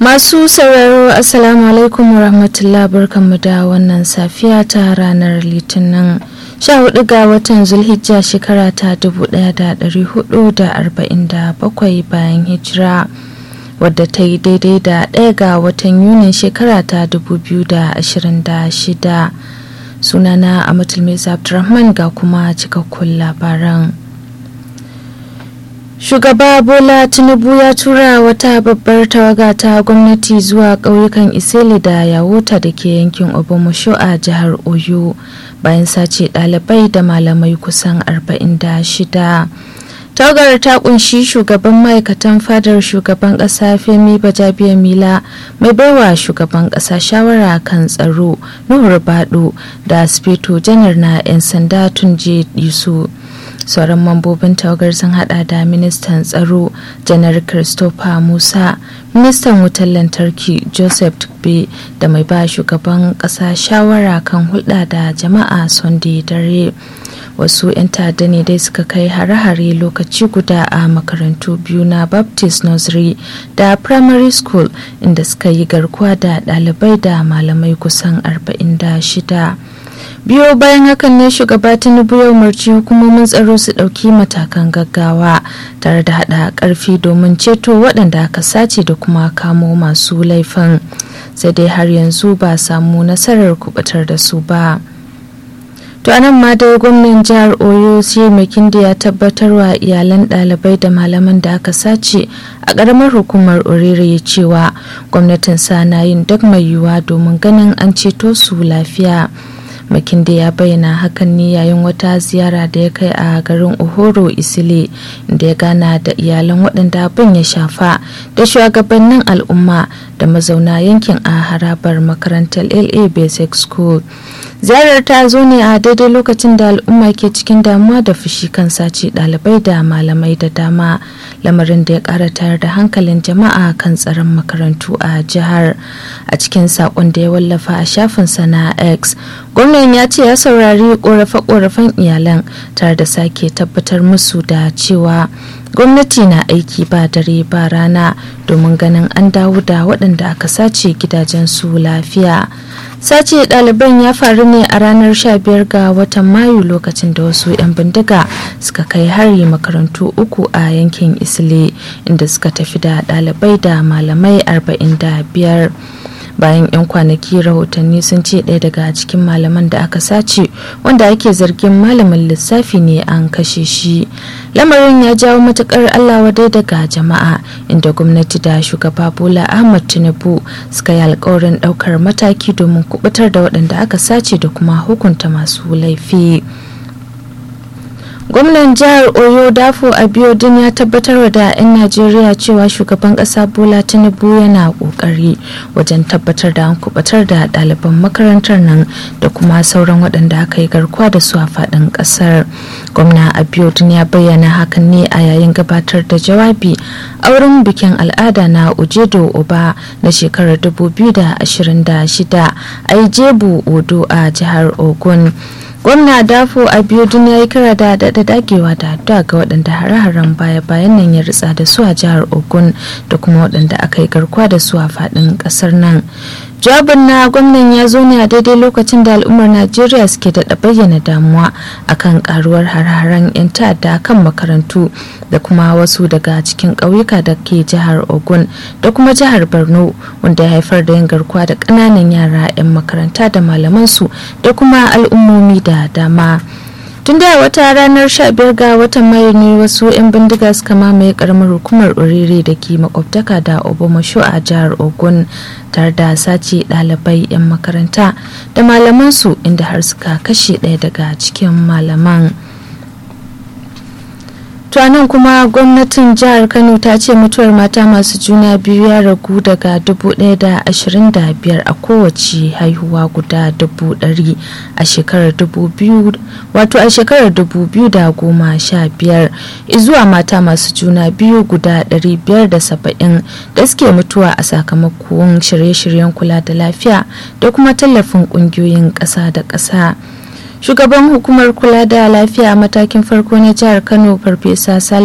Masu sauraro Assalamu alaikum rahmatullah barkanmu da wannan safiya ta ranar Litinin 14 ga watan Zulhijja shekara ta 1447 bayan hijira wadda ta yi daidai da ɗaya ga watan Yunin shekara ta 2026 sunana Amatul Mesa Abdulrahman ga kuma cikakkun labaran. shugaba bola tinubu ya tura wata babbar tawaga ta gwamnati zuwa ƙauyukan iseli da yawota da ke yankin obomusho a jihar oyo bayan sace ɗalibai da malamai kusan 46 tawagar ta kunshi shugaban ma'aikatan fadar shugaban ƙasa femi bajabiya mila mai baiwa shugaban ƙasa shawara kan tsaro nuhur bado da spito janar na 'yan sanda tunje disu sauran mambobin tawagar sun hada da ministan tsaro janar christopher musa ministan wutar lantarki joseph tukbe da mai ba shugaban kasa shawara kan hulɗa da jama'a sunday dare wasu 'yan ta'adda ne dai suka kai hare-hare lokaci guda a makarantu biyu na baptist nursery da primary school inda suka yi garkuwa da ɗalibai da malamai kusan 46 biyo bayan hakan ne shugaba tinubu ya umarci hukumomin tsaro su ɗauki matakan gaggawa tare da haɗa ƙarfi domin ceto waɗanda aka sace da kuma kamo masu laifin sai dai har yanzu ba samu nasarar kubatar da su ba to anan ma dai gwamnan jihar oyo sai makinde ya tabbatar wa iyalan ɗalibai da malaman da aka sace a ƙaramar hukumar orire cewa gwamnatin sa na yin duk mai yiwuwa domin ganin an ceto su lafiya makinde ya bayyana hakan ne yayin wata ziyara da ya kai a garin ohoro isile da ya gana da iyalan waɗanda abin ya shafa da shugabannin al'umma da mazauna yankin a harabar makarantar la basic school ziyarar ta zo ne a daidai lokacin da al'umma ke cikin damuwa da fushi kan sace ɗalibai da malamai da dama lamarin da ya ƙara tayar da hankalin jama'a kan tsaron makarantu a jihar a cikin saƙon da ya wallafa a shafinsa na x gwamnan ya ce ya saurari ƙorafe-ƙorafen iyalan tare da sake tabbatar musu da cewa gwamnati na aiki ba dare ba rana domin ganin an dawo da waɗanda aka sace gidajensu lafiya sace ɗaliban ya faru ne a ranar 15 ga watan mayu lokacin da wasu 'yan bindiga suka kai hari makarantu uku a yankin isle inda suka tafi da ɗalibai da malamai 45 bayan 'yan kwanaki rahotanni sun ce ɗaya daga cikin malaman da aka sace wanda ake zargin malamin lissafi ne an kashe shi lamarin ya jawo matukar allah wadai daga jama'a inda gwamnati da shugaba bola ahmad tinubu suka yi alkawarin ɗaukar mataki domin kubutar da waɗanda aka sace da kuma hukunta masu laifi. gwamnan jihar oyo dafo abiodun ya tabbatar da 'yan najeriya cewa shugaban kasa bola tinubu yana kokari wajen tabbatar da an kubatar da ɗaliban makarantar nan da kuma sauran waɗanda aka yi garkuwa da su a faɗin ƙasar gwamna abiodun ya bayyana hakan ne a yayin gabatar da jawabi a wurin bikin al'ada na ujedo oba na shekarar 2026 a ijebu odo a jihar ogun gwamna dafo abiodun ya yi kira da daɗa dagewa da addu'a ga waɗanda hare-haren baya-bayan nan ya ritsa da su a jihar ogun da kuma waɗanda aka yi garkuwa da su a faɗin ƙasar nan jawabin na gwamnan ya zo ne a daidai lokacin da al'ummar najeriya suke daɗa bayyana damuwa akan karuwar har-haren 'yan ta'adda kan makarantu da kuma wasu daga cikin ƙauyuka da ke jihar ogun da kuma jihar borno wanda ya haifar da yin garkuwa da ƙananan yara 'yan makaranta da malamansu da kuma al'ummomi da dama tun da wata ranar 15 ga watan mayu ne wasu 'yan bindiga suka mamaye karamar hukumar oriri da ke makwabtaka da obomasho a jihar ogun tare da sace ɗalibai 'yan makaranta da malamansu inda har suka kashe ɗaya daga cikin malaman nan kuma gwamnatin jihar kano ta ce mutuwar mata masu juna biyu ya ragu daga 1,025 a kowace haihuwa guda 100 a shekarar 2000 wato a shekarar 2015 zuwa mata masu juna biyu guda 570 da suke mutuwa a sakamakon shirye-shiryen kula da lafiya da kuma tallafin kungiyoyin ƙasa da ƙasa. shugaban hukumar kula da lafiya a matakin farko na jihar kano farfesa